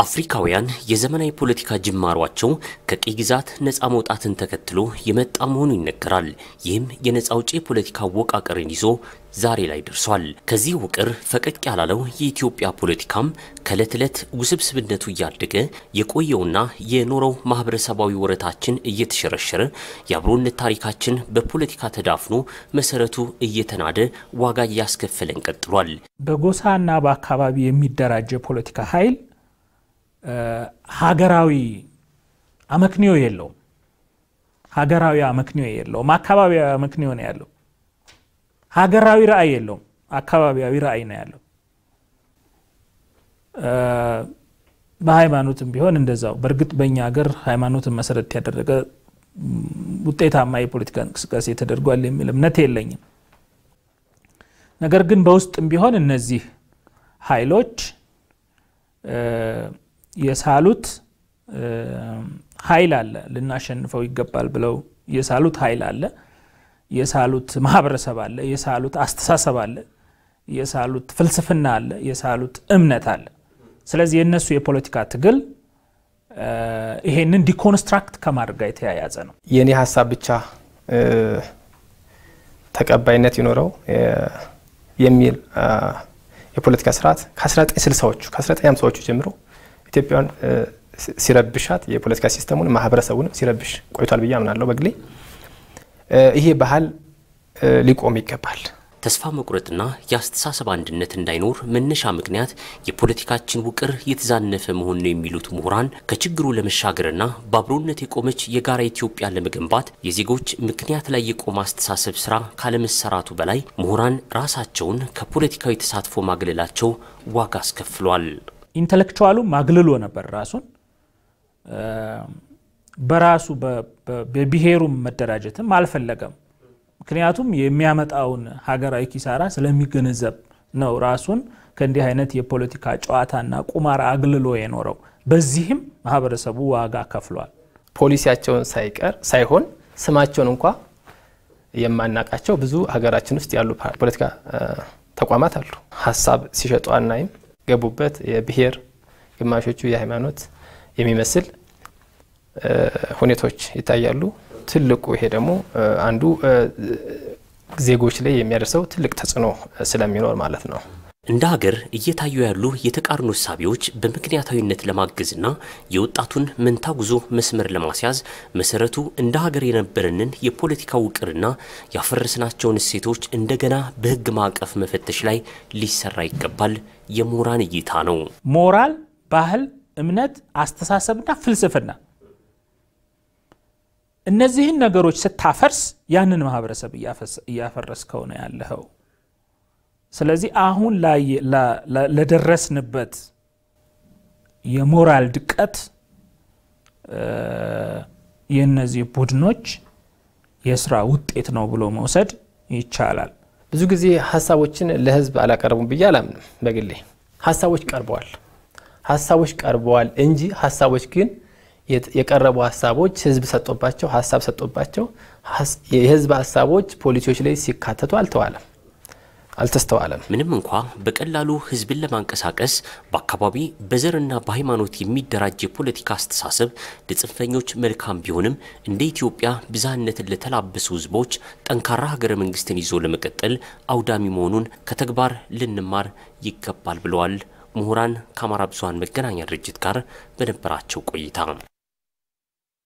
አፍሪካውያን የዘመናዊ ፖለቲካ ጅማሯቸው ከቅኝ ግዛት ነፃ መውጣትን ተከትሎ የመጣ መሆኑ ይነገራል። ይህም የነፃ አውጪ የፖለቲካ አወቃቀርን ይዞ ዛሬ ላይ ደርሷል። ከዚህ ውቅር ፈቀቅ ያላለው የኢትዮጵያ ፖለቲካም ከዕለት ዕለት ውስብስብነቱ እያደገ የቆየውና የኖረው ማህበረሰባዊ ወረታችን እየተሸረሸረ የአብሮነት ታሪካችን በፖለቲካ ተዳፍኖ መሰረቱ እየተናደ ዋጋ እያስከፈለን ቀጥሏል። በጎሳና በአካባቢ የሚደራጅ የፖለቲካ ኃይል ሀገራዊ አመክንዮ የለውም። ሀገራዊ አመክንዮ የለውም። አካባቢያዊ አመክንዮ ነው ያለው። ሀገራዊ ራዕይ የለውም። አካባቢያዊ ራዕይ ነው ያለው። በሃይማኖትም ቢሆን እንደዛው። በእርግጥ በእኛ ሀገር ሃይማኖትን መሰረት ያደረገ ውጤታማ የፖለቲካ እንቅስቃሴ ተደርጓል የሚል እምነት የለኝም። ነገር ግን በውስጥም ቢሆን እነዚህ ኃይሎች የሳሉት ኃይል አለ። ልናሸንፈው ይገባል ብለው የሳሉት ኃይል አለ። የሳሉት ማህበረሰብ አለ። የሳሉት አስተሳሰብ አለ። የሳሉት ፍልስፍና አለ። የሳሉት እምነት አለ። ስለዚህ የእነሱ የፖለቲካ ትግል ይሄንን ዲኮንስትራክት ከማድረግ ጋር የተያያዘ ነው። የእኔ ሀሳብ ብቻ ተቀባይነት ይኖረው የሚል የፖለቲካ ስርዓት ከ1960ዎቹ ከ1950ዎቹ ጀምሮ ኢትዮጵያን ሲረብሻት የፖለቲካ ሲስተሙን ማህበረሰቡንም ሲረብሽ ቆይቷል ብዬ አምናለሁ። በግሌ ይሄ ባህል ሊቆም ይገባል። ተስፋ መቁረጥና የአስተሳሰብ አንድነት እንዳይኖር መነሻ ምክንያት የፖለቲካችን ውቅር የተዛነፈ መሆን ነው የሚሉት ምሁራን ከችግሩ ለመሻገርና በአብሮነት የቆመች የጋራ ኢትዮጵያ ለመገንባት የዜጎች ምክንያት ላይ የቆመ አስተሳሰብ ስራ ካለመሰራቱ በላይ ምሁራን ራሳቸውን ከፖለቲካዊ ተሳትፎ ማግለላቸው ዋጋ አስከፍሏል። ኢንተሌክቹዋሉ ማግልሎ ነበር ራሱን በራሱ በብሔሩም መደራጀትም አልፈለገም። ምክንያቱም የሚያመጣውን ሀገራዊ ኪሳራ ስለሚገነዘብ ነው ራሱን ከእንዲህ አይነት የፖለቲካ ጨዋታና ቁማር አግልሎ የኖረው። በዚህም ማህበረሰቡ ዋጋ ከፍሏል። ፖሊሲያቸውን ሳይቀር ሳይሆን ስማቸውን እንኳ የማናቃቸው ብዙ ሀገራችን ውስጥ ያሉ ፖለቲካ ተቋማት አሉ። ሀሳብ ሲሸጡ አናይም። ገቡበት የብሔር ግማሾቹ የሃይማኖት የሚመስል ሁኔታዎች ይታያሉ። ትልቁ ይሄ ደግሞ አንዱ ዜጎች ላይ የሚያደርሰው ትልቅ ተጽዕኖ ስለሚኖር ማለት ነው። እንደ ሀገር እየታዩ ያሉ የተቃርኖ እሳቤዎች በምክንያታዊነት ለማገዝና የወጣቱን መንታ ጉዞ መስመር ለማስያዝ መሰረቱ እንደ ሀገር የነበረንን የፖለቲካ ውቅርና ያፈረስናቸውን እሴቶች እንደገና በሕግ ማዕቀፍ መፈተሽ ላይ ሊሰራ ይገባል የምሁራን እይታ ነው። ሞራል፣ ባህል፣ እምነት፣ አስተሳሰብና ፍልስፍና እነዚህን ነገሮች ስታፈርስ ያንን ማህበረሰብ እያፈረስከው ነው ያለኸው። ስለዚህ አሁን ለደረስንበት የሞራል ድቀት የእነዚህ ቡድኖች የስራ ውጤት ነው ብሎ መውሰድ ይቻላል። ብዙ ጊዜ ሀሳቦችን ለህዝብ አላቀረቡም ብዬ አላምንም። በግሌ ሀሳቦች ቀርበዋል ሀሳቦች ቀርበዋል እንጂ ሀሳቦች ግን የቀረቡ ሀሳቦች ህዝብ ሰጦባቸው ሀሳብ ሰጦባቸው የህዝብ ሀሳቦች ፖሊሲዎች ላይ ሲካተቱ አልተዋለም አልተስተዋለም። ምንም እንኳ በቀላሉ ህዝብን ለማንቀሳቀስ በአካባቢ በዘርና በሃይማኖት የሚደራጅ የፖለቲካ አስተሳሰብ ለጽንፈኞች መልካም ቢሆንም እንደ ኢትዮጵያ ብዝሃነትን ለተላበሱ ህዝቦች ጠንካራ ሀገረ መንግስትን ይዞ ለመቀጠል አውዳሚ መሆኑን ከተግባር ልንማር ይገባል ብለዋል ምሁራን ከአማራ ብዙኃን መገናኛ ድርጅት ጋር በነበራቸው ቆይታ